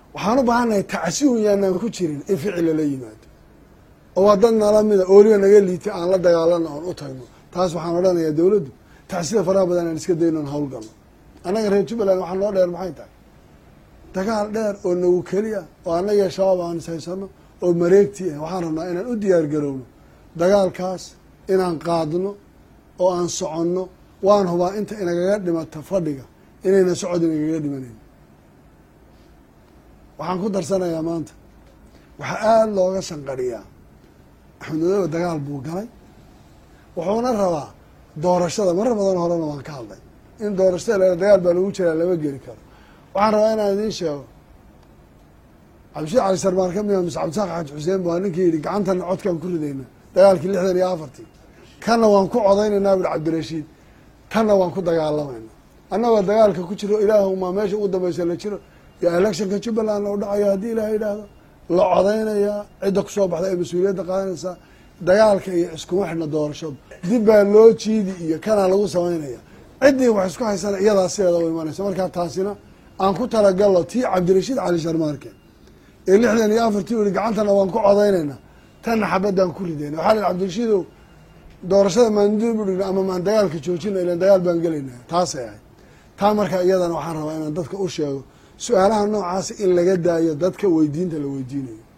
waxaan u baahannahay tacsiun yaanaan ku jirin in ficil lala yimaado oo waa dad nala mida ooliga naga liitay aan la dagaalano oon u tagno taas waxaan odhanayaa dowladdu tacsida faraha badan aan iska dayno on hawlgalno annaga reer jubbaland waxaa noo dheer maxay tahay dagaal dheer oo nagu keliya oo annaga shabaab aan ishaysano oo mareegtii ah waxaan rabnaa inaan u diyaar garowno dagaalkaas inaan qaadno oo aan soconno waan hubaa inta inagaga dhimata fadhiga inayna socod inagaga dhimanayn waxaan ku darsanayaa maanta waxaa aada looga shanqadhiyaa axmed madoobe dagaal buu galay wuxuuna rabaa doorashada marar badan horena waan ka hadlay in doorashada la dagaal baa lagu jiraa lama geli karo waxaan rabaa inaan idiin sheego cabdishiid cali sarmaan ka mida mise cabdisaaq xaaji xuseen baa ninkii yidhi gacantana codkaan ku ridayna dagaalkii lixdan iyo afartii kanna waan ku codaynaynaa bui cabdirashiid tanna waan ku dagaalamayna annagoo dagaalka ku jiro ilaahumaa meesha ugu dambeysa la jiro yo electionka jubbaland u dhacayo haddii ilaah yidhaahdo la codaynayaa cidda kusoo baxda ee mas-uuliyadda qaadanaysaa dagaalka iyo iskuma xidhna doorashadu dib baa loo jiidi iyo kanaa lagu samaynaya ciddii wax isku haysana iyadaa sideeda u imanaysa markaa taasina aan ku talagalno tii cabdirashiid cali sharmaarke ee lixdan iyo afartii u yihi gacantana waan ku codaynayna tanna xabadaan ku ridayna waxaa la cabdirashiidow doorashada maandib udhigna ama maan dagaalka joojina ilan dagaal baan gelayna taasay ahayd taa markaa iyadana waxaan rabaa inaan dadka u sheego su-aalaha noocaasa in laga daayo dadka weydiinta la weydiinayo